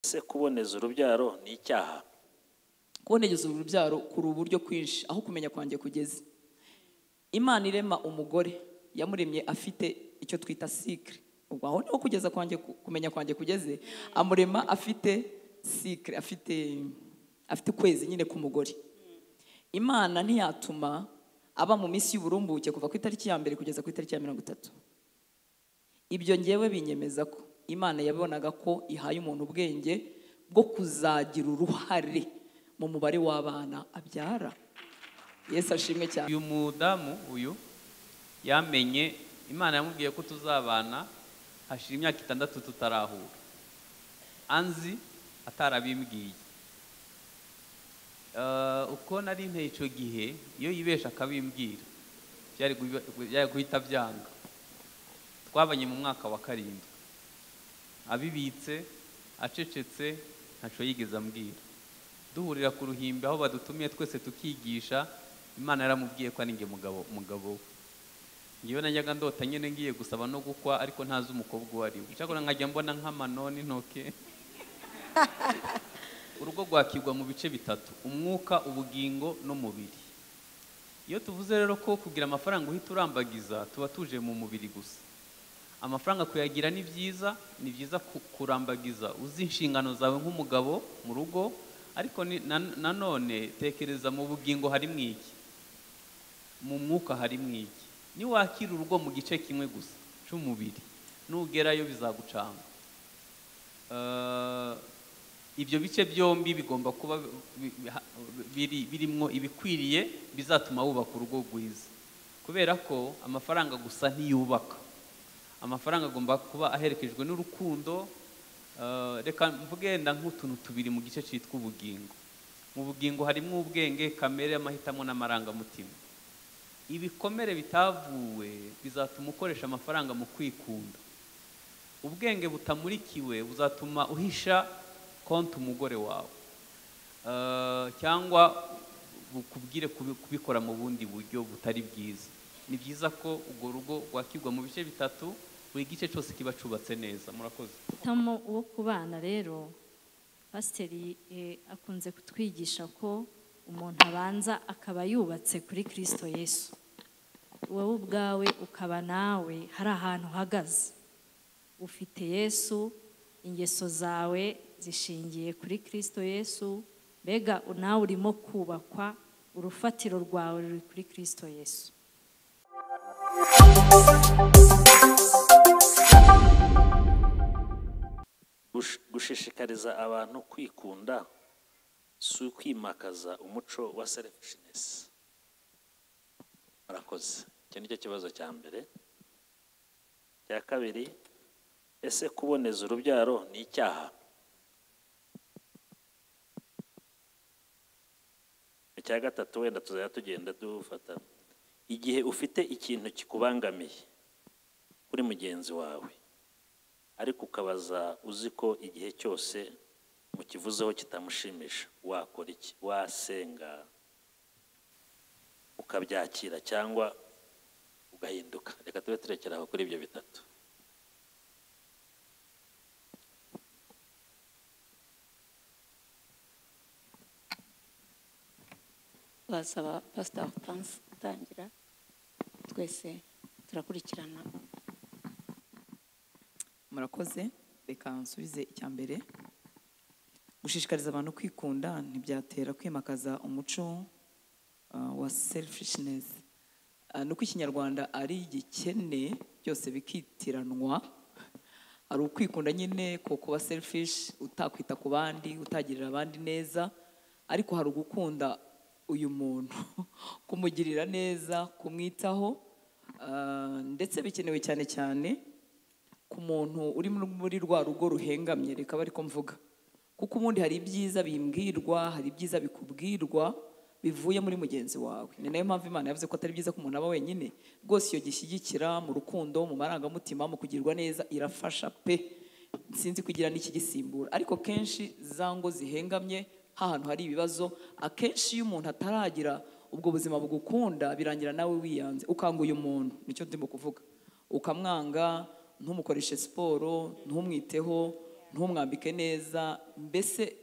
ese kuboneza urubyaro ni icyaha kubonegeza urubyaro kuri uburyo kwinshi aho kumenya kwanjye kugeze imana irema umugore yamuremye afite icyo twita sikire ubwo aho niho kugeza kwanjye kumenya kwanjye kugeze amurema afite sikire afite afite ukwezi nyine k'umugore imana ntiyatuma aba mu minsi y'uburumbuke kuva ku itariki ya mbere kugeza ku itariki ya mirongo itatu ibyo ngewe binyemeza ko imana yabonaga ko ihaye umuntu ubwenge bwo kuzagira uruhare mu mubare w'abana abyara yesu ashimwe cyane uyu mudamu uyu yamenye imana yamubwiye ko tuzabana hashira imyaka itandatu tutarahura anzi atarabimbwiye Eh, uko nari nteye icyo gihe iyo yibesha akabimbwira byari gubi- byari guhita byanga twabanye mu mwaka wa karindwi abibitse acecetse ntacyo yigeze ambwira duhurira ku ruhimbi aho badutumiye twese tukigisha imana yaramubwiye ko ari njye mugabo mugabo we ngewe najyaga ndota nyine ngiye gusaba no gukwa ariko ntazi umukobwa uwo ari we cyakora nkajya mbona nk'amano n'intoke urugo rwakigwa mu bice bitatu umwuka ubugingo n'umubiri iyo tuvuze rero ko kugira amafaranga uhita urambagiza tuba tuje mu mubiri gusa amafaranga kuyagira ni byiza ni byiza ku- kurambagiza uzi inshingano zawe nk'umugabo mu rugo ariko ni- na- nanone tekereza mu bugingo harimo iki mu mwuka harimo iki niwakira urugo mu gice kimwe gusa cy'umubiri nugerayo bizagucanga Eh, ibyo bice byombi bigomba kuba bi- bi- ha- biri birimo ibikwiriye bizatuma wubaka urugo rwiza kubera ko amafaranga gusa ntiyubaka amafaranga agomba kuba aherekejwe n'urukundo eh, reka mvuge wenda nk'utuntu tubiri mu gice cyitwa ubugingo mu bugingo harimo ubwenge kamere amahitamo n'amarangamutima ibikomere bitavuwe bizatuma ukoresha amafaranga mu kwikunda ubwenge butamurikiwe buzatuma uhisha konti umugore wawe Eh, cyangwa bukubwire kubi- kubikora mu bundi buryo butari bwiza ni byiza ko urwo rugo rwakigwa mu bice bitatu buri gice cyose kiba cyubatse neza murakoze umuhitamo wo kubana rero pasiteri eh, akunze kutwigisha ko umuntu abanza akaba yubatse kuri kirisito yesu wowe ubwawe ukaba nawe hari ahantu uhagaze ufite yesu ingeso zawe zishingiye kuri kirisito yesu mbega nawe urimo kubakwa urufatiro rwawe ruri kuri kirisito yesu Gush- gushishikariza abantu kwikunda si ukwimakaza umuco wa selfishness murakoze icyo ni cyo kibazo cya mbere cya kabiri ese kuboneza urubyaro ni icyaha icya gatatu wenda tuzajya tugenda dufata igihe ufite ikintu kikubangamiye kuri mugenzi wawe ariko ukabaza uzi ko igihe cyose mukivuzeho kitamushimisha wakora iki wasenga ukabyakira cyangwa ugahinduka reka tube turekera aho kuri ibyo bitatu basaba pasita Francis gutangira twese turakurikirana murakoze reka nsubize icya mbere gushishikariza abantu kwikunda ntibyatera kwimakaza umuco uh, wa selfishness Uh, ni uko ikinyarwanda ari igikene byose bikitiranwa hari ukwikunda nyine ko kuba selfish utakwita ku bandi utagirira abandi neza ariko hari ugukunda uyu muntu kumugirira neza kumwitaho uh, ndetse bikenewe cyane cyane ku muntu uri muri- muri rwa rugo ruhengamye reka aba ariko mvuga kuko ubundi hari ibyiza bimbwirwa hari ibyiza bikubwirwa bivuye muri mugenzi wawe ni nayo mpamvu imana yavuze ko atari byiza ko umuntu aba wenyine rwose iyo gishyigikira mu rukundo mu marangamutima mu kugirwa neza irafasha pe sinzi kugira n'ikigisimbura ariko kenshi za ngo zihengamye h'ahantu hari ibibazo akenshi iyo umuntu ataragira ubwo buzima bugukunda birangira nawe wiyanze ukanga uyu muntu nicyo ndimo kuvuga ukamwanga ntumukoreshe siporo ntumwiteho ntumwambike neza mbese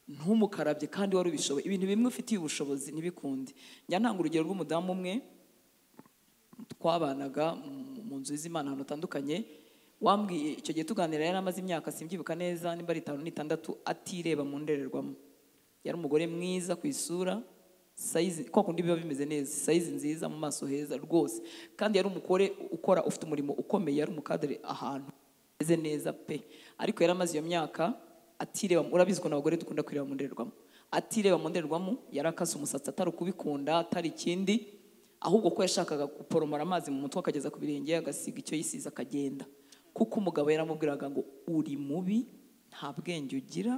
ntumukarabye kandi wari ubishoboye ibintu bimwe ufitiye ubushobozi ntibikunde njya ntanga urugero rw'umudamu umwe twabanaga mu- mu nzu z'imana ahantu hatandukanye wambwiye icyo gihe tuganira yari amaze imyaka simbyibuka neza nimba ari itanu n'itandatu atireba mu ndorerwamo yari umugore mwiza ku isura sayizi kwa kundi biba bimeze neza sayizi nziza mu maso heza rwose kandi yari umugore ukora ufite umurimo ukomeye yari umukadere ahantu ameze neza pe ariko yari amaze iyo myaka atireba urabizi ukuntu abagore dukunda kwireba mu ndorerwamo atireba mu ndorerwamo yarakase umusatsi atari kubikunda atari ikindi ahubwo ko yashakaga guporomora amazi mu mutwe akageza ku birenge agasiga icyo yisize akagenda kuko umugabo yaramubwiraga ngo uri mubi nta bwenge ugira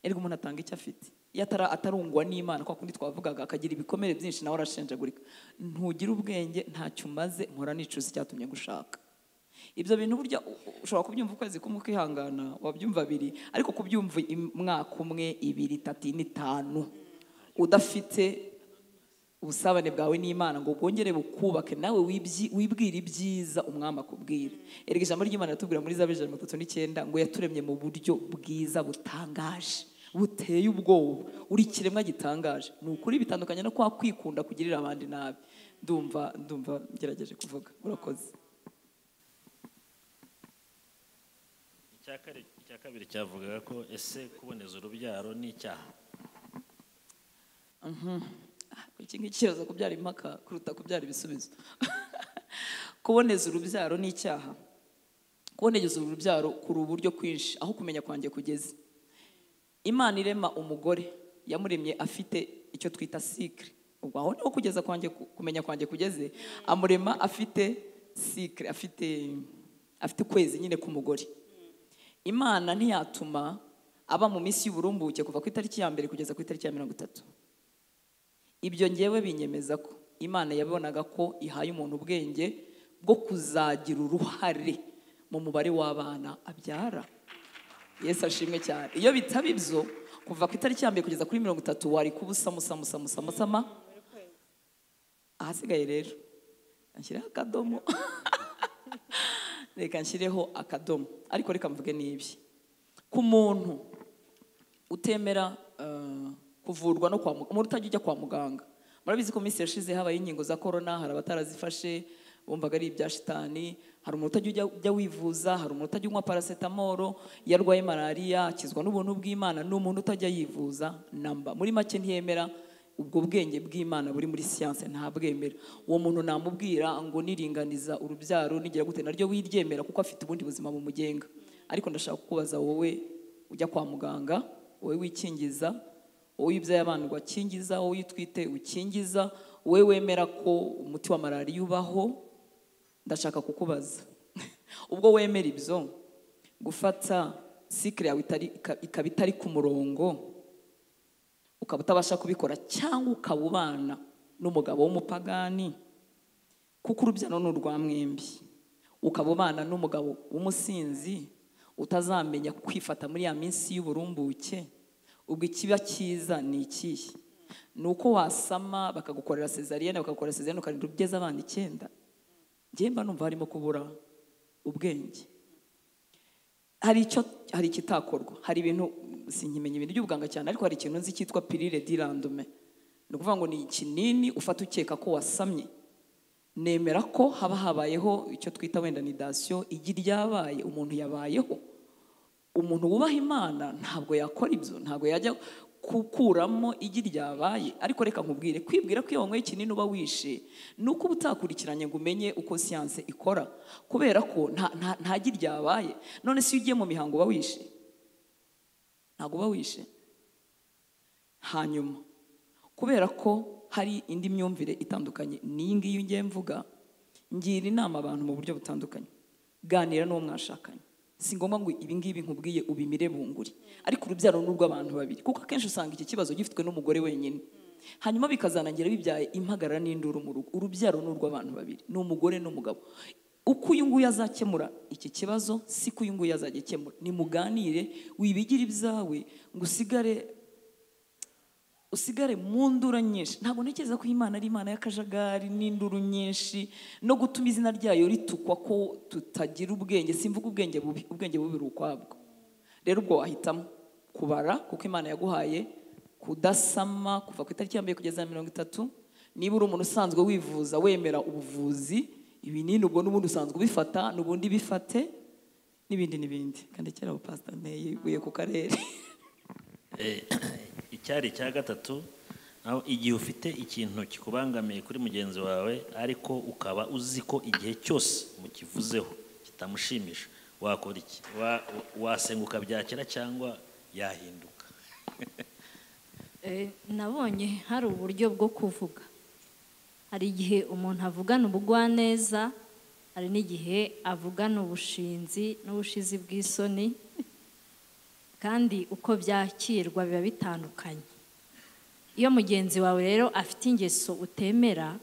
erega umuntu atanga icyo afite iyo atara- atarungwa n'imana kwa kundi twavugaga akagira ibikomere byinshi nawe arashenjagurika ntugira ubwenge ntacyo umaze mpora nicuza icyatumye gushaka ibyo bintu burya u- u- ushobora kubyumva ukwezi kumwe ukihangana wabyumva abiri ariko kubyumva im- umwaka umwe ibiri itatu ine itanu udafite ubusabane bwawe n'imana ngo bwongere bukubake nawe wibyi- wibwire ibyiza umwami akubwira erega ijambo ry'imana ratubwira muri zaburi ijana na mirongo itatu n'icyenda ngo yaturemye mu buryo bwiza butangaje buteye ubwoba uri ikiremwa gitangaje ni ukuri bitandukanye no kwa kwikunda kugirira abandi nabi ndumva ndumva ngerageje kuvuga urakoze icya kare- icya kabiri cyavugaga ko ese kuboneza urubyaro ni icyaha iki ngiki kibaza kubyara impaka kuruta kubyara ibisubizo kuboneza urubyaro ni icyaha kuboneza urubyaro kuri uburyo kwinshi aho kumenya kwanjye kugeze imana irema umugore yamuremye afite icyo twita sikire ubwo aho niho kugeza kwanjye ku- kumenya kwanjye kugeze amurema afite sikire afite afite ukwezi nyine k'umugore imana ntiyatuma aba mu minsi y'uburumbuke kuva ku itariki ya mbere kugeza ku itariki ya mirongo itatu ibyo ngewe binyemeza ko imana yabonaga ko ihaye umuntu ubwenge bwo kuzagira uruhare mu mubare w'abana abyara yesu ashimwe cyane iyo bitaba ibyo kuva ku itariki ya mbere kugeza kuri mirongo itatu wari kuba usamusamusamusamusama ahasigaye rero ashyireho akadomo reka nshyireho akadomo ariko reka mvuge n'ibi ku muntu utemera eh, kuvurwa no kwa muganga umuntu utajya ujya kwa muganga murabizi ko mu minsi yashize habaye inkingo za korona hari abatarazifashe bumvaga ari ibya shitani hari umuntu utajya ujya- ujya wivuza hari umuntu utajya unywa parasetamoro iyo arwaye malariya akizwa n'ubuntu bw'imana ni umuntu utajya yivuza namba muri make ntiyemera ubwo bwenge bw'imana buri muri siyanse ntabwemera uwo muntu namubwira ngo niringaniza urubyaro nigira gute naryo wiryemera kuko afite ubundi buzima bumugenga ariko ndashaka kukubaza wowe ujya kwa muganga wowe wikingiza wowe wibyaye abana ugakingiza wowe utwite ukingiza wowe wemera ko umuti wa malariya ubaho ndashaka kukubaza ubwo wemera ibyo gufata sikire yawe itari- ika- ikaba itari ku murongo ukaba utabasha kubikora cyangwa ukaba ubana n'umugabo w'umupagani kuko urubyaro ni urwa mwembi ukaba ubana n'umugabo w'umusinzi utazamenya kwifata muri ya minsi y'uburumbuke ubwo ikiba cyiza ni ikihe ni uko wasama bakagukorera sezariyene bakagukora sezariyene ukarinda ugeze abana icyenda njyewe mba numva harimo kubura ubwenge hari icyo hari ikitakorwa hari ibintu sinkimenya ibintu by'ubuganga cyane ariko hari ikintu nzi cyitwa pirire dirandume ni ukuvuga ngo ni ikinini ufata ukeka ko wasamye nemera ko haba habayeho icyo twita wenda ni dasiyo igi ryabaye umuntu yabayeho umuntu wubaha imana ntabwo yakora ibyo ntabwo yajya gukuramo igi ryabaye ariko reka nkubwire kwibwira ko iyo wanyweye ikinini uba wishe ni uko uba utakurikiranye ngo umenye uko siyanse ikora kubera ko nta- nta nta gi ryabaye none se iyo ugiye mu mihango uba wishe ntabwo uba wishe hanyuma kubera ko hari indi myumvire itandukanye n'iyi ngiyi ngiye mvuga ngira inama abantu mu buryo butandukanye ganira n'uwo mwashakanye si ngombwa ngo ibi ngibi nkubwiye ubimire bunguri ariko urubyaro ni urw'abantu babiri kuko akenshi usanga iki kibazo gifitwe n'umugore wenyine hanyuma bikazanangira bibyaye impagarara n'induru mu rugo urubyaro ni urw'abantu babiri ni umugore n'umugabo uko uyu nguyu azakemura iki kibazo si ko uyu nguyu azajya akemura nimuganire wibigire ibyawe ngo usigare usigare mu ndura nyinshi ntabwo ntekereza ko imana ari imana y'akajagari n'induru nyinshi no gutuma izina ryayo ritukwa ko tutagira ubwenge simvuga ubwenge bubi ubwenge bubi biri ukwabwo rero ubwo wahitamo kubara kuko imana yaguhaye kudasama kuva ku itariki ya mbere kugeza mirongo itatu niba uri umuntu usanzwe wivuza wemera ubuvuzi ibinini ubwo n'ubundi usanzwe ubifata n'ubundi bifate n'ibindi n'ibindi kandi kera abo pasita nteye ibuye ku karere icyari icya gatatu naho igihe ufite ikintu kikubangamiye kuri mugenzi wawe ariko ukaba uzi ko igihe cyose mukivuzeho kitamushimisha wakora iki Wa- wasenguka byakira cyangwa yahinduka Eh, nabonye hari uburyo bwo kuvuga hari igihe umuntu avugana ubugwaneza hari n'igihe avugana ubushinzi n'ubushizi bw'isoni kandi uko byakirwa biba bitandukanye iyo mugenzi wawe rero afite ingeso utemera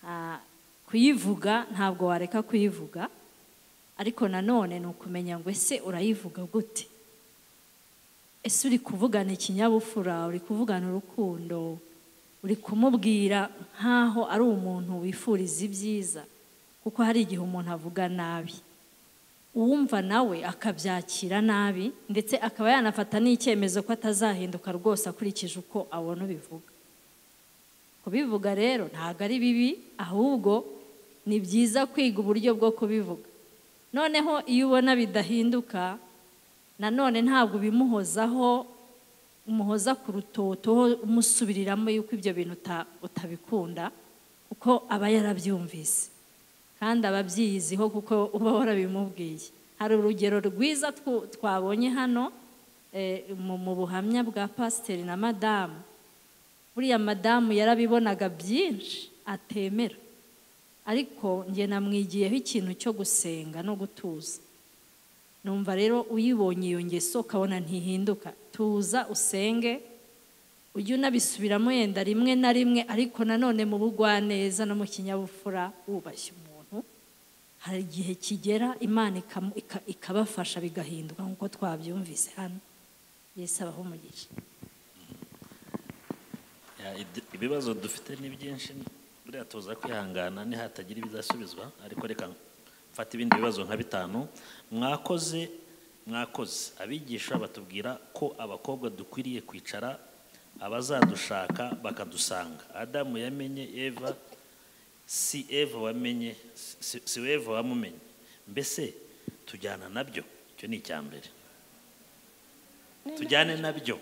ah, kuyivuga ntabwo wareka kuyivuga ariko nanone ni ukumenya ngo ese urayivuga gute ese uri kuvugana ikinyabupfura uri kuvugana urukundo uri kumubwira nk'aho ari umuntu wifuriza ibyiza kuko hari igihe umuntu avuga nabi uwumva nawe akabyakira nabi ndetse akaba yanafata n'icyemezo ko atazahinduka rwose akurikije uko abona ubivuga kubivuga rero ntabwo ari bibi ahubwo ni byiza kwiga uburyo bwo kubivuga noneho iyo ubona bidahinduka nanone ntabwo ubimuhozaho umuhoza ku rutoto umusubiriramo yuko ibyo bintu uta- utabikunda kuko aba yarabyumvise kandi aba abyiyiziho kuko uba warabimubwiye hari urugero rwiza twu- twabonye hano eh, mu mu buhamya bwa pasiteri na madamu buriya madamu yarabibonaga byinshi atemera ariko njye namwigiyeho ikintu cyo gusenga no gutuza numva rero uyibonye iyo ngeso ukabona ntihinduka tuza usenge ujye unabisubiramo yenda rimwe na rimwe ariko nanone mu bugwaneza no mu kinyabupfura wubashye umuntu hari igihe kigera imana ikamu- ika- ikabafasha bigahinduka nk'uko twabyumvise hano yesu abaho umugisha Ya, id- ibibazo dufite ni byinshi buriya tuza kwihangana nihatagira ibizasubizwa ariko reka mfate ibindi bibazo nka bitanu mwakoze mwakoze abigisha batubwira ko abakobwa dukwiriye kwicara abazadushaka bakadusanga adamu yamenye eva si eva wamenye si- si- si eva wamumenye mbese tujyana nabyo icyo ni icya mbere tujyane nabyo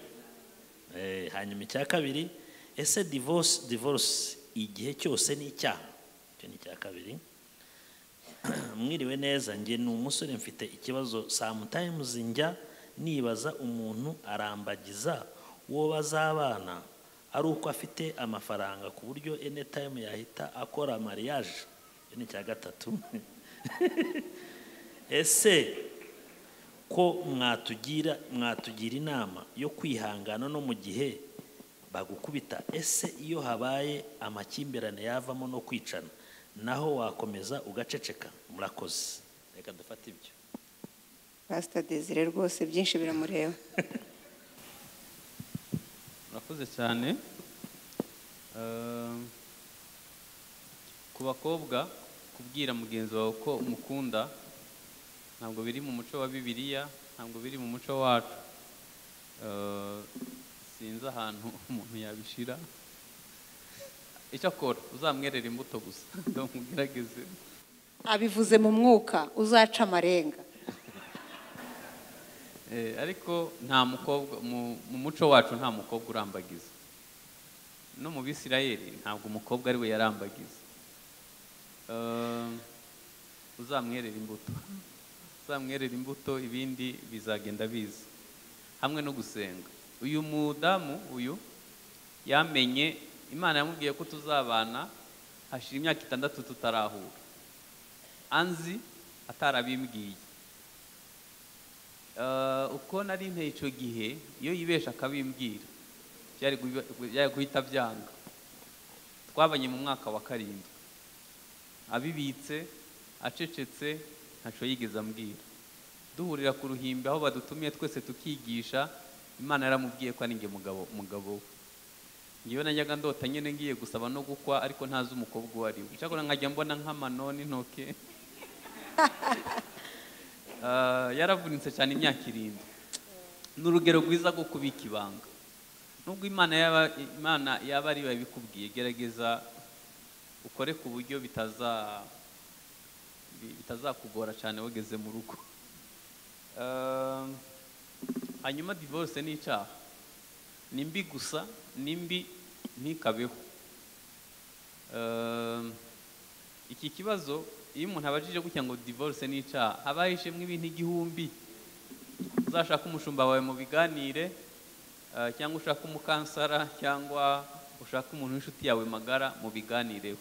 Eh, hanyuma icya kabiri ese divorce divorce igihe cyose ni icyaha icyo ni icya kabiri mwiriwe neza njye ni umusore mfite ikibazo sometimes njya nibaza umuntu arambagiza uwo bazabana ari uko afite amafaranga ku buryo anytime yahita akora mariage icyo ni icya gatatu ese ko mwatugira mwatugira inama yo kwihangana no mu gihe bagukubita ese iyo habaye amakimbirane yavamo no kwicana naho wakomeza ugaceceka murakoze reka dufate ibyo pasita desire rwose byinshi biramureba murakoze cyane Eh, ku bakobwa kubwira mugenzi wawe ko umukunda ntabwo biri mu muco wa bibiliya ntabwo biri mu muco wacu Eh, sinzi ahantu umuntu yabishira icyo akora uzamwerera imbuto gusa ndamugerageze abivuze mu mwuka uzaca amarenga Eh, ariko nta mukobwa mu mu muco wacu nta mukobwa urambagiza no mu bisirayeli ntabwo umukobwa ari we yarambagiza Eh, uzamwerera imbuto uzamwerera imbuto ibindi bizagenda biza hamwe no gusenga uyu mudamu uyu yamenye imana yamubwiye ko tuzabana hashira imyaka itandatu tutarahura anzi atarabimbwiye Eh, uko nari nteye icyo gihe iyo yibesha akabimbwira byari gubi- byari guhita byanga twabanye mu mwaka wa karindwi abibitse acecetse ntacyo yigeze ambwira duhurira ku ruhimbi aho badutumiye twese tukigisha imana yaramubwiye ko ari njye mugabo mugabo we ngewe najyaga ndota nyine ngiye gusaba no gukwa ariko ntazi umukobwa uwo ari we icyakora nkajya mbona nk'amano n'intoke Ah, yaravunitse cyane imyaka irindwi ni urugero rwiza rwo kubika ibanga nubwo imana yaba imana yaba ari babikubwiye gerageza ukore ku buryo bitaza bi- bitazakugora cyane wageze mu rugo Eh, hanyuma divorce ni icyaha ni mbi gusa ni mbi ntikabeho Um, iki kibazo iyo umuntu abajije gutya ngo divorce ni icyaha haba hishemwe ibintu igihumbi uzashaka umushumba wawe mu biganire uh, cyangwa ushaka umukansara cyangwa ushaka umuntu w'inshuti yawe magara mu biganireho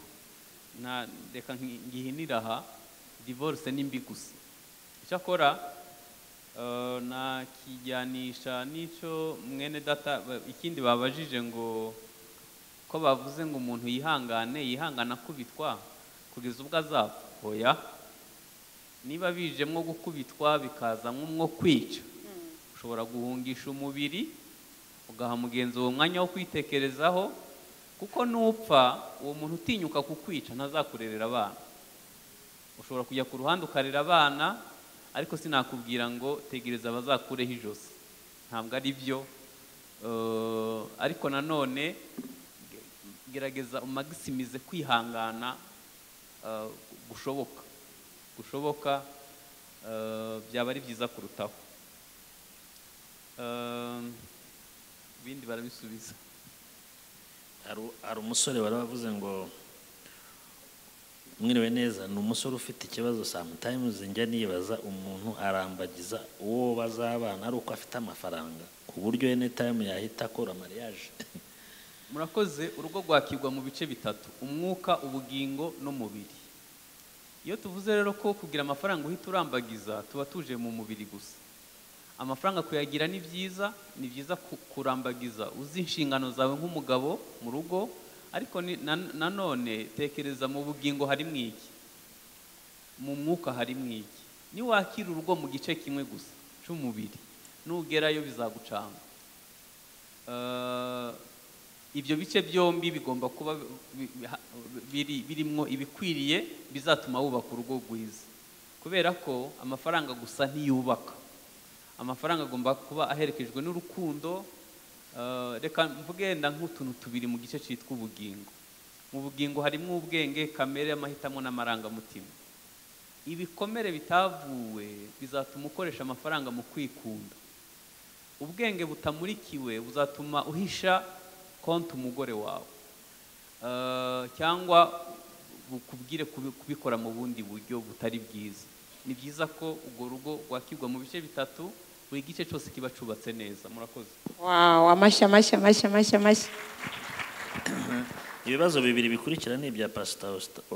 na reka ngi- ngihinire aha divorce ni mbi gusa icyakora uh, nakijyanisha n'icyo mwene data ba- ikindi babajije ngo ko bavuze ngo umuntu yihangane yihangana akubitwa kugeza ubwo azapfa hoya niba bijemwo gukubitwa bikaza nk'umwo kwica ushobora guhungisha umubiri ugaha mugenzi uwo mwanya wo kwitekerezaho kuko nupfa uwo muntu utinyuka kukwica ntazakurerera abana ushobora kujya ku ruhande ukarera abana ariko sinakubwira ngo tegereza bazakureho ijosi ntabwo ari byo Eh, ariko nanone gerageza umagisimize kwihangana eh, gushoboka gushoboka eh, byaba ari byiza kurutaho Eh, ibindi barabisubiza hari hari umusore baravuze ngo mwiriwe neza ni umusore ufite ikibazo sometimes njya nibaza umuntu arambagiza uwo bazabana ari uko afite amafaranga ku buryo anytime yahita akora mariage murakoze urugo rwakirwa mu bice bitatu umwuka ubugingo n'umubiri iyo tuvuze rero ko kugira amafaranga uhita urambagiza tuba tuje mu mubiri gusa amafaranga kuyagira ni byiza ni byiza ku- kurambagiza uzi inshingano zawe nk'umugabo mu rugo ariko ni- na- nanone tekereza mu bugingo harimo iki mu mwuka harimo iki niwakira urugo mu gice kimwe gusa cy'umubiri nugerayo bizagucanga Eh, ibyo bice byombi bigomba kuba bi- biha- biri birimo ibikwiriye bizatuma wubaka urugo rwiza kubera ko amafaranga gusa ntiyubaka amafaranga agomba kuba aherekejwe n'urukundo eh, reka mvugenda nk'utuntu tubiri mu gice cyitwa ubugingo mu bugingo harimo ubwenge kamere amahitamo n'amarangamutima ibikomere bitavuwe bizatuma ukoresha amafaranga mu kwikunda ubwenge butamurikiwe buzatuma uhisha konti umugore wawe Eh, cyangwa bukubwire kubi- kubikora mu bundi buryo butari bwiza ni byiza ko urwo rugo rwakirwa mu bice bitatu buri gice cyose kiba cyubatse neza murakoze wawu amashyi amashyi amashyi amashyi amashyi ibibazo bibiri bikurikira ni ibya pasita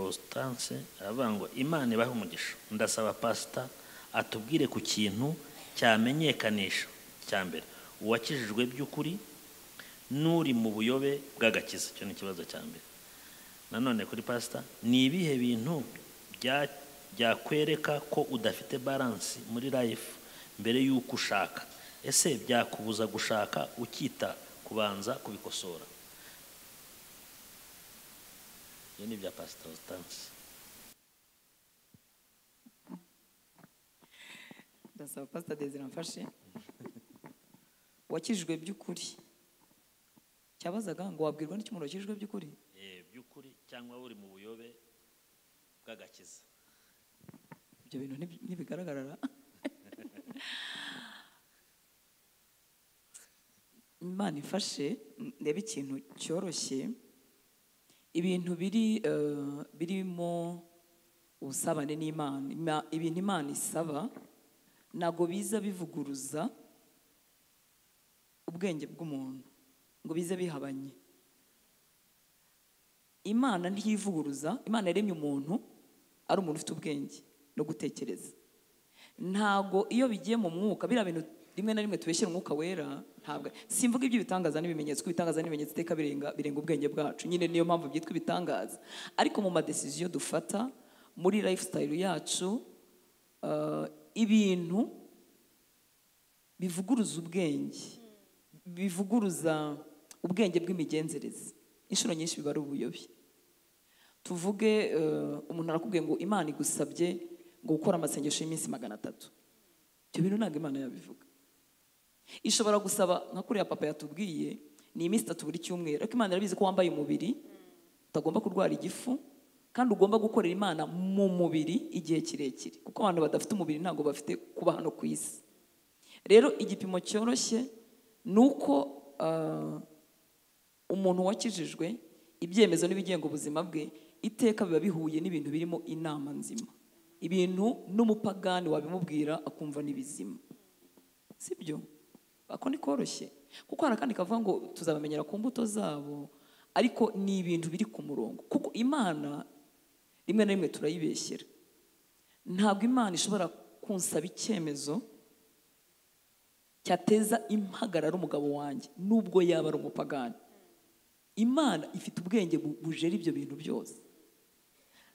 ositance aravuga ngo imana ibahe umugisha ndasaba pasita atubwire ku kintu cyamenyekanisha cya mbere uwakijijwe by'ukuri n'uri mu buyobe bw'agakiza icyo ni ikibazo cya mbere nanone kuri pasita ni ibihe bintu bya- byakwereka ko udafite baransi muri life mbere y'uko ushaka ese byakubuza gushaka ukita kubanza kubikosora ibyo ni ibya pasita ositance ndasaba pasita desire amfashe wakijijwe by'ukuri cyabazaga ngo wabwirwa n'icyo umuntu wakijijwe by'ukuri eh, by'ukuri cyangwa uri mu buyobe bw'agakiza ibyo bintu ntibi- ntibigaragarara imana ifashe m- ndebe ikintu cyoroshye ibintu biri eh, birimo ubusabane n'imana Ima- ibintu imana isaba ntabwo biza bivuguruza ubwenge bw'umuntu ngo bize bihabanye imana ntiyivuguruza imana yaremye umuntu ari umuntu ufite ubwenge no gutekereza ntabwo iyo bigiye mu mwuka biriya bintu rimwe na rimwe tubeshyira umwuka wera ntabwo simvuga iby'ibitangaza n'ibimenyetso kuko ibitangaza n'ibimenyetso iteka birenga birenga ubwenge bwacu nyine niyo mpamvu byitwa ibitangaza ariko mu madesiziyo dufata muri lifestyle yacu eh, ibintu bivuguruza ubwenge bivuguruza ubwenge bw'imigenzereze inshuro nyinshi biba ari ubuyobe tuvuge eh, umuntu arakubwiye ngo imana igusabye ngo gukora amasengesho y'iminsi magana atatu ibyo bintu ntabwo imana yabivuga ishobora gusaba nka kuriya papa yatubwiye ni iminsi itatu buri cyumweru ariko imana irabizi ko wambaye umubiri utagomba kurwara igifu kandi ugomba gukorera imana mu mubiri igihe kirekire kuko abantu badafite umubiri ntabwo bafite kuba hano ku isi rero igipimo cyoroshye ni uko ah, umuntu wakijijwe ibyemezo n'ibigenga ubuzima bwe iteka biba bihuye n'ibintu birimo inama nzima ibintu n'umupagani wabimubwira akumva ni bizima sibyo ako ni koroshye kuko hari akandi kavuga ngo tuzabamenyera ku mbuto zabo ariko ni ibintu biri ku murongo kuko imana rimwe na rimwe turayibeshyera ntabwo imana ishobora kunsaba icyemezo cyateza impagarara umugabo wanjye nubwo yaba ari umupagani imana ifite ubwenge bu- bujera ibyo bintu byose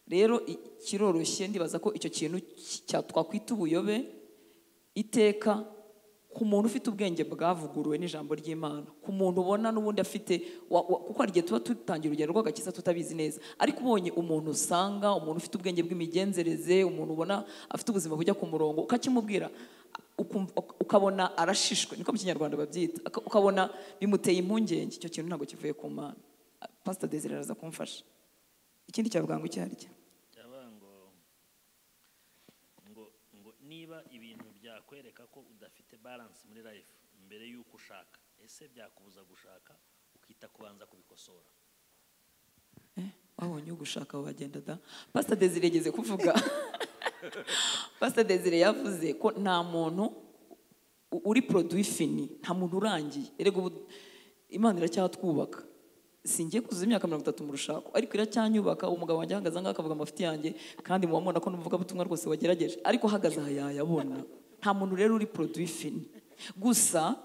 rero i- kiroroshye ndibaza ko icyo kintu ki- cya- twakwita ubuyobe iteka ku muntu ufite ubwenge bwavuguruwe n'ijambo ry'imana ku muntu ubona n'ubundi afite wa- wa- kuko hari igihe tuba dutangira urugendo rw'agakiza tutabizi neza ariko ubonye umuntu usanga umuntu ufite ubwenge bw'imigenzereze umuntu ubona afite ubuzima bujya ku murongo ukakimubwira ukumva- uk- ukabona arashishwe niko mu kinyarwanda babyita aka- ukabona bimuteye impungenge icyo kintu ntabwo kivuye ku mana pasita desire araza kumfasha ikindi cyavuga ngo icyo ari cyo cyaba ngo ngo ngo niba ibintu byakwereka ko udafite balance muri life mbere y'uko ushaka ese byakubuza gushaka ukita kubanza kubikosora wabonye ugushaka wagenda da pasita desire yigeze kuvuga pasita desire yavuze ko nta muntu u- uri poroduwi fini nta muntu urangiye erega ubu imana iracyatwubaka singiye kuzuza imyaka mirongo itatu mu rushako ariko iracyanyubaka umugabo wanjye ahagaze ahangaha akavuga amafuti yanjye kandi muba mubona ko n'ubuvugabutumwa rwose wagerageje ariko ahagaze aha yayabona nta muntu rero uri poroduwi fini gusa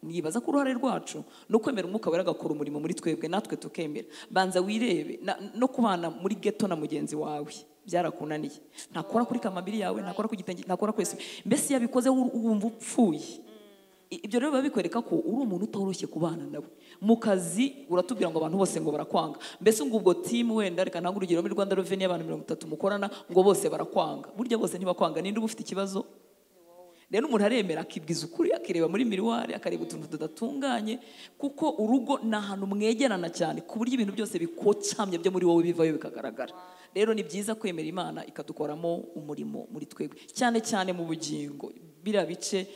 nibaza ko uruhare rwacu ni ukwemera umwuka wera agakora umurimo muri twebwe natwe tukemera banza wirebe na- no kubana muri geto na mugenzi wawe byarakunaniye ntakora kuri kamambiri yawe ntakora ku gitenge ntakora ku isume mbese iyo abikoze wu- wumva upfuye I- ibyo rero biba bikwereka ko uri umuntu utoroshye kubana nawe mu kazi uratubwira ngo abantu bose ngo barakwanga mbese ngo ubwo timu wenda reka ntabwo urugero muri rwanda reveni y'abantu mirongo itatu mukorana ngo bose barakwanga burya bose ntibakwanga ninde uba ufite ikibazo rero umuntu aremera akibwiza ukuri akireba muri miriwari akareba utuntu tudatunganye kuko urugo ni ahantu mwegerana cyane ku buryo ibintu byose bikocamye byo muri wowe bivayo bikagaragara rero ni byiza kwemera imana ikadukoramo umurimo muri twebwe cyane cyane mu bugingo biriya bice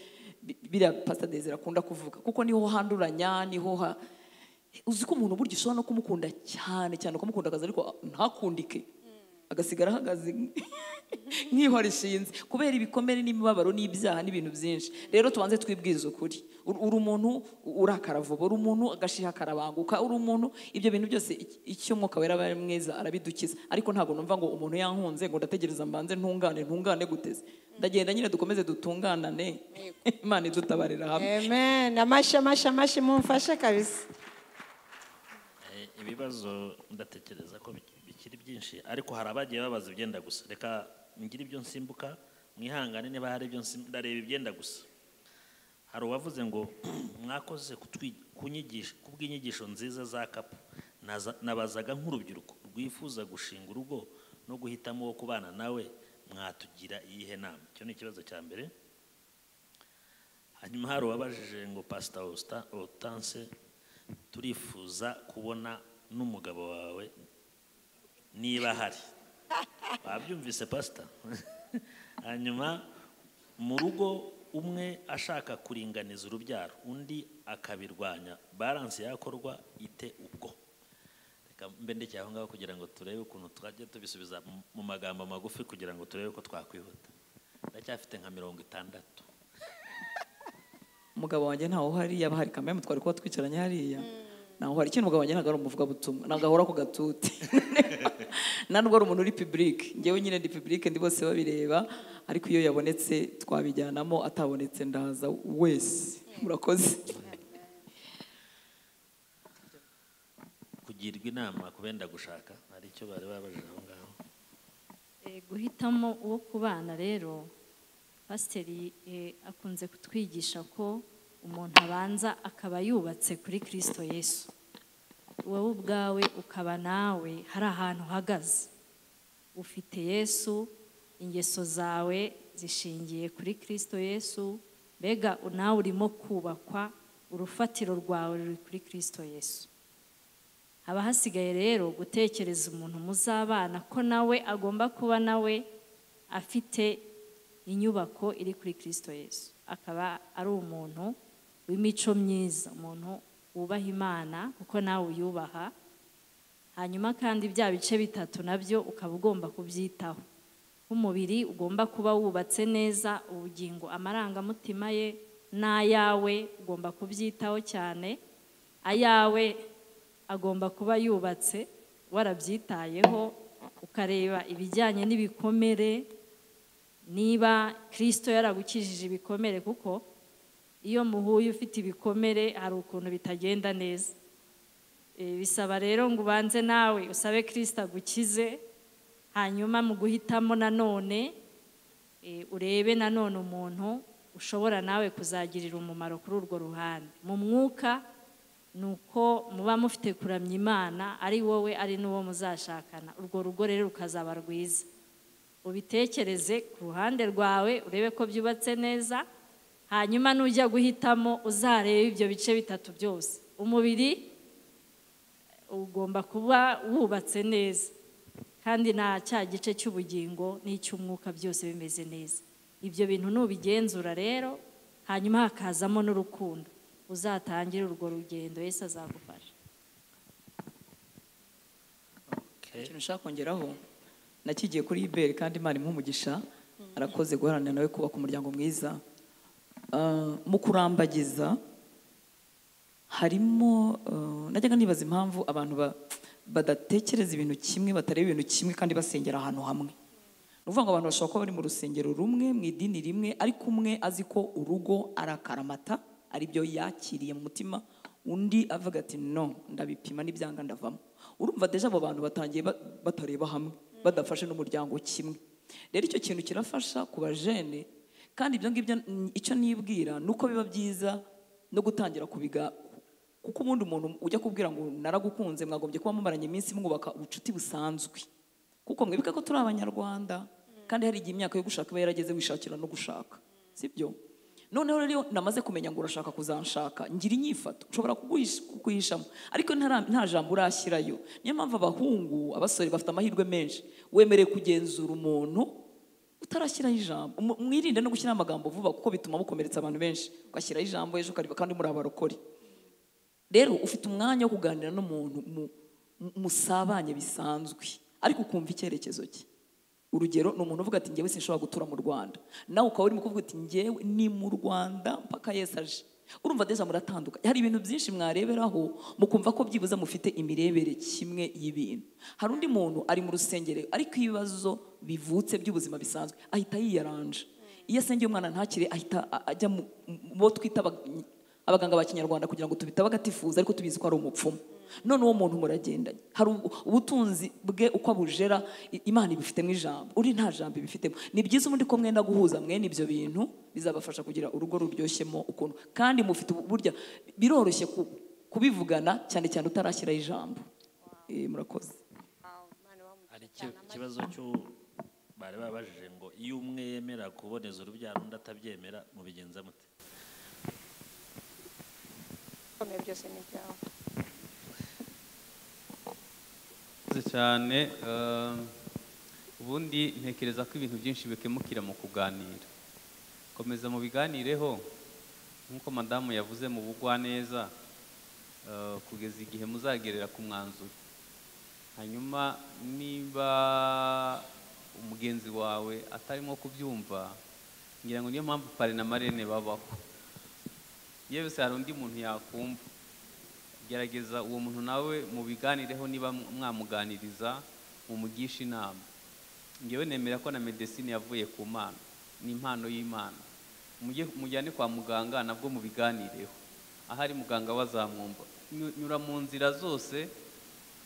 bi- biriya pasita desire akunda kuvuga kuko niho handuranya niho ha uzi ko umuntu burya ushobora no kumukunda cyane cyane ukamukunda akazi ariko ntakundike agasigara ahagaze nk'ihora rishinze kubera ibikomere n'imibabaro n'ibyaha n'ibintu byinshi rero tubanze twibwize ukuri Ur- uri umuntu urakara vuba uri umuntu agashiha karabanguka uri umuntu ibyo bintu byose ic- icyo umwuka wera aba ari mwiza arabidukiza ariko ntabwo numva ngo umuntu yankunze ngo ndategereza mbanze ntungane ntungane guteze ndagenda nyine dukomeze dutunganane imana idutabarira hamwe amen amashi amashi amashi mumfashe kabisa ibibazo ndatekereza ko biki- bikiri byinshi ariko hari abagiye babaza ibyenda gusa reka ngire ibyo nsimbuka mwihangane niba hari ibyo nsim- ndareba ibyenda gusa hari uwavuze ngo mwakoze kutwi- kunyigisha- kubw'inyigisho nziza za kapu Naza- nabazaga nk'urubyiruko rwifuza gushinga urugo no guhitamo uwo kubana nawe mwatugira iyihe nama icyo ni ikibazo cya mbere hanyuma hari uwabajije ngo pasita otanse turifuza kubona n'umugabo wawe niba ahari wabyumvise pasita hanyuma mu rugo umwe ashaka kuringaniza urubyaro undi akabirwanya baranse yakorwa ite ubwo reka mbe ndekeye aho ngaho kugira ngo turebe ukuntu twajya tubisubiza mu- mu magambo magufi kugira ngo turebe ko twakwihuta ndacyafite nka mirongo itandatu umugabo wanjye ntawe uhari yaba hari kamere twari kuba twicaranye hariya ntawe uhari ikindi umugabo wanjye ntabwo ari umuvugabutumwa ntabwo ahora ku gatuti nta nubwo ari umuntu uri pibulike ngewe nyine ndi pibulike ndi bose babireba ariko iyo yabonetse twabijyanamo atabonetse ndaza wese murakoze kugirwa inama ku benda gushaka hari icyo bari babajije aho ngaho Eh, guhitamo uwo kubana rero pasiteri eh, akunze kutwigisha ko umuntu abanza akaba yubatse kuri kirisito yesu wowe ubwawe ukaba nawe hari ahantu uhagaze ufite yesu ingeso zawe zishingiye kuri kirisito yesu mbega nawe urimo kubakwa urufatiro rwawe ruri kuri kirisito yesu haba hasigaye rero gutekereza umuntu muzabana ko nawe agomba kuba nawe afite inyubako iri kuri kirisito yesu akaba ari umuntu w'imico myiza umuntu wubaha imana kuko nawe uyubaha hanyuma kandi bya bice bitatu nabyo ukaba ugomba kubyitaho nk'umubiri ugomba kuba wubatse neza ubugingo amarangamutima ye n'ayawe ugomba kubyitaho cyane ayawe agomba kuba yubatse warabyitayeho ukareba ibijyanye n'ibikomere niba kirisito yaragukijije ibikomere kuko iyo muhuye ufite ibikomere hari ukuntu bitagenda neza Eh, bisaba rero ngo ubanze nawe usabe kirisito agukize hanyuma mu guhitamo nanone eh, urebe nanone umuntu ushobora nawe kuzagirira umumaro kuri urwo ruhande mu mwuka ni uko muba mufite kuramya imana ari wowe ari n'uwo muzashakana urwo rugo rero rukazaba rwiza ubitekereze ku ruhande rwawe urebe ko byubatse neza hanyuma nujya guhitamo uzarebe ibyo bice bitatu byose umubiri ugomba kuba wubatse neza kandi nta cya gice cy'ubugingo n'icy'umwuka byose bimeze neza ibyo bintu nubigenzura rero hanyuma hakazamo n'urukundo uzatangire urwo rugendo Yesu azagufasha ikintu ushaka kongeraho nakigiye kuri iberi kandi imana umugisha arakoze guharanira nawe kubaka umuryango mwiza Ah, mu kurambagiza harimo ah, najyaga nibaza impamvu abantu ba- badatekereza ibintu kimwe batareba ibintu kimwe kandi basengera ahantu hamwe ni ukuvuga ngo abantu bashobora kuba bari mu rusengero rumwe mu idini rimwe ariko umwe azi ko urugo ari akaramata aribyo yakiriye mu mutima undi avuga ati no ndabipima n'ibyanga ndavamo urumva deje abo bantu batangiye ba- batareba hamwe badafashe n'umuryango kimwe rero icyo kintu kirafasha ku bajene kandi ibyo ngibyo mm, icyo nibwira ni uko biba byiza no gutangira kubiga kuko ubundi umuntu ujya kubwira ngo naragukunze mwagombye kuba mumaranye iminsi mwubaka ubucuti busanzwe kuko mwibuke ko turi abanyarwanda kandi hari igihe imyaka yo gushaka iba yarageze wishakira no gushaka sibyo noneho rero iyo namaze kumenya ngo urashaka kuzanshaka ngira inyifato nshobora kuguhisha- kuguhishamo ariko ntara- nta jambo urashyirayo niyo mpamvu abahungu abasore bafite amahirwe menshi wemerewe kugenzura umuntu utarashyiraho ijambo Mu- mwirinde no gushyiraho amagambo vuba kuko bituma mukomeretsa abantu benshi ugashyiraho ijambo ejo ukariba kandi muri abarokore rero ufite umwanya wo kuganira n'umuntu mu- mu- musabanye bisanzwe ariko ukumva icyerekezo cye urugero ni umuntu uvuga ati ngewe sinshobora gutura mu rwanda nawe ukaba urimo kuvuga ati ngewe ni mu rwanda mpaka yesu aje urumva deja muratandukanye hari ibintu byinshi mwareberaho mukumva ko byibuze mufite imirebere kimwe y'ibintu hari undi muntu ari mu rusengero ariko ibibazo bivutse by'ubuzima bisanzwe ahita yiyaranja iyo asengeye umwana ntakire ahita a- ajya mu mu- bo twita abag- abaganga ba kinyarwanda kugira ngo tubitabe agatifuza ariko tubizi ko ari umupfumu none uwo muntu muragendanye hari ubu- ubutunzi bwe uko abujera i- imana ibifitemo ijambo uri nta jambo ibifitemo ni byiza ubundi ko mwenda guhuza mwene ibyo bintu bizabafasha kugira urugo ruryoshemo ukuntu kandi mufite ubu- burya biroroshye ku- kubivugana cyane cyane utarashyiraho ijambo Eh, murakoze hari iki- ikibazo cyo bari babajije ngo iyo umwe yemera kuboneza urubyaro undi atabyemera mubigenza mute ibikomeye byose ni ibyawe murakoze cyane eh, ubundi ntekereza ko ibintu byinshi bikemukira mu kuganira komeza mubiganireho nk'uko madamu yavuze mu bugwa neza kugeza igihe muzagerera ku mwanzuro hanyuma niba umugenzi wawe atarimo kubyumva ngira ngo niyo mpamvu pare na marene babaho yewe se hari undi muntu yakumva gerageza uwo muntu nawe mubiganireho niba mwamuganiriza mumugishe inama ngewe nemera ko na medesine yavuye ku mana ni impano y'imana mujye mujyane kwa muganga nabwo mubiganireho ahari muganga we azamwumva Nyu- nyura mu nzira zose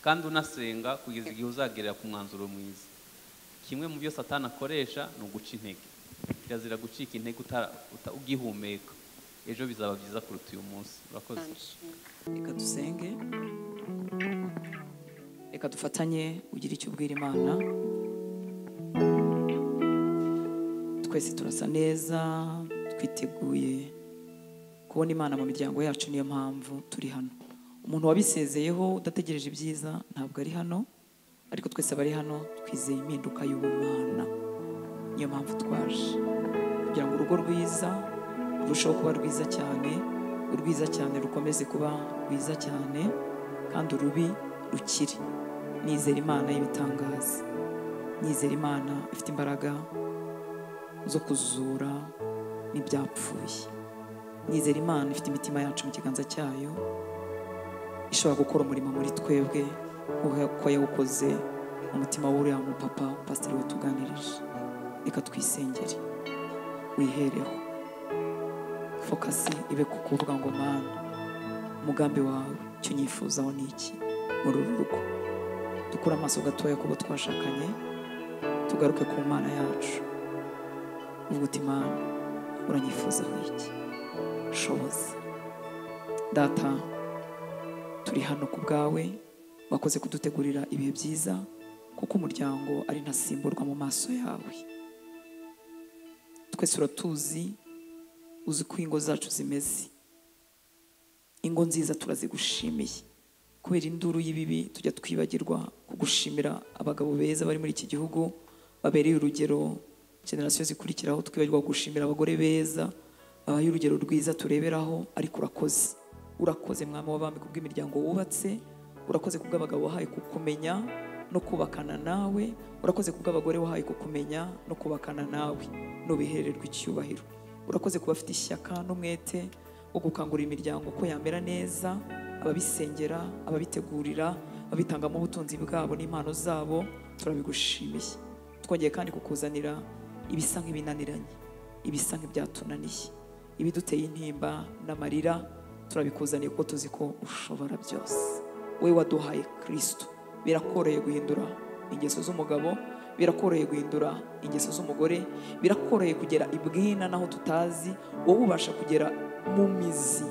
kandi unasenga kugeza igihe uzagerera ku mwanzuro mwiza kimwe mu byo satani akoresha ni uguca intege kirazira gucika intege utara- uta- ugihumeka ejo bizaba byiza kuruta uyu munsi urakoze reka dusenge reka dufatanye ugire icyo ubwira imana twese turasa neza twiteguye kubona imana mu miryango yacu niyo mpamvu turi hano umuntu wabisezeyeho udategereje ibyiza ntabwo ari hano ariko twese abari hano twizeye impinduka y'ubumana niyo mpamvu twaje kugira ngo urugo rwiza rurusheho kuba rwiza cyane urwiza cyane rukomeze kuba rwiza cyane kandi urubi rukire nizera imana y'ibitangaza nizera imana ifite imbaraga zo kuzura n'ibyapfuye nizera imana ifite imitima yacu mu kiganza cyayo ishobora gukora umurimo muri twebwe nk'uko yawukoze mu mutima w'uriya mu papa pasiteri watuganirije reka twisengere wihereho fokasi ibe ku kuvuga ngo mana umugambi wawe icyo unyifuzaho ni iki muri uru rugo dukure amaso gatoya kubo twashakanye tugaruke ku mana yacu uvuga uti mana uranyifuzaho iki shoboza data turi hano ku bwawe wakoze kudutegurira ibihe byiza kuko umuryango ari ntasimburwa mu maso yawe twese uratuzi uzi uko ingo zacu zimeze ingo nziza turazigushimiye kubera induru y'ibibi tujya twibagirwa kugushimira abagabo beza bari muri iki gihugu babereye urugero generasiyo zikurikiraho twibagirwa gushimira abagore beza babaye urugero rwiza tureberaho ariko urakoze urakoze mwami w'abami ku bw'imiryango wubatse urakoze ku bw'abagabo wahaye kukumenya no kubakana nawe urakoze ku bw'abagore wahaye kukumenya no kubakana nawe nubihererwa icyubahiro urakoze kuba afite ishyaka n'umwete wo gukangurira imiryango ko yamera neza ababisengera ababitegurira ababitangamo ubutunzi bwabo n'impano zabo turabigushimiye twongeye kandi kukuzanira ibisa nk'ibinaniranye ibisa nk'ibyatunaniye ibiduteye intimba n'amarira turabikuzaniye kuko tuzi ko ushobora byose wowe waduhaye kirisito birakoroheye guhindura ingeso z'umugabo birakoroheye guhindura ingeso z'umugore birakoroheye kugera ibwina naho tutazi wowe ubasha kugera mu mizi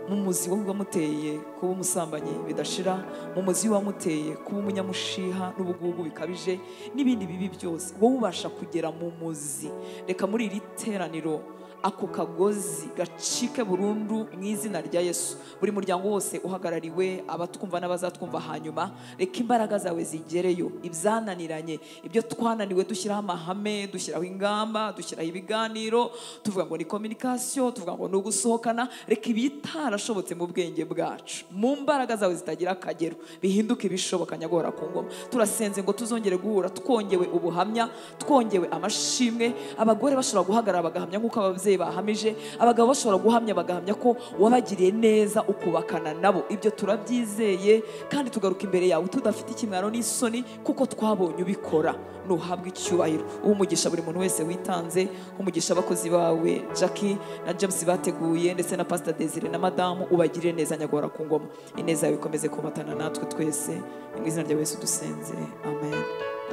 mu muzi wowe wamuteye kuba umusambanyi bidashira mu muzi wamuteye kuba umunyamushiha n'ubugugu bikabije n'ibindi bibi byose wowe ubasha kugera mu muzi reka muri iri teraniro ako kagozi gacike burundu mu izina rya yesu buri muryango wose uhagarariwe abatwumva n'abazatwumva hanyuma reka imbaraga zawe zigereyo ibyananiranye ibyo twananiwe dushyiraho amahame dushyiraho ingamba dushyiraho ibiganiro tuvuga ngo ni kominikasiyo tuvuga ngo ni ugusohokana reka ibitarashobotse mu bwenge bwacu mu mbaraga zawe zitagira akagero bihinduke ibishoboka nyagora ku ngoma turasenze ngo tuzongere guhura twongewe ubuhamya twongewe amashimwe abagore bashobora guhagarara bagahamya nk'uko ababyeyi ababyeyi bahamije abagabo bashobora guhamya bagahamya ko wabagiriye neza ukubakana nabo ibyo turabyizeye kandi tugaruka imbere yawe tudafite ikimwaro n'isoni kuko twabonye ubikora ntuhabwe icyubahiro umugisha buri muntu wese witanze umugisha abakozi bawe jackie na james bateguye ndetse na pasita desire na madamu ubagirire neza nyagora ku ngoma ineza yawe ikomeze kubatana natwe twese mu izina rya yesu dusenze amen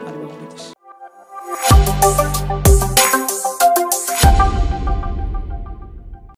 mwari umugisha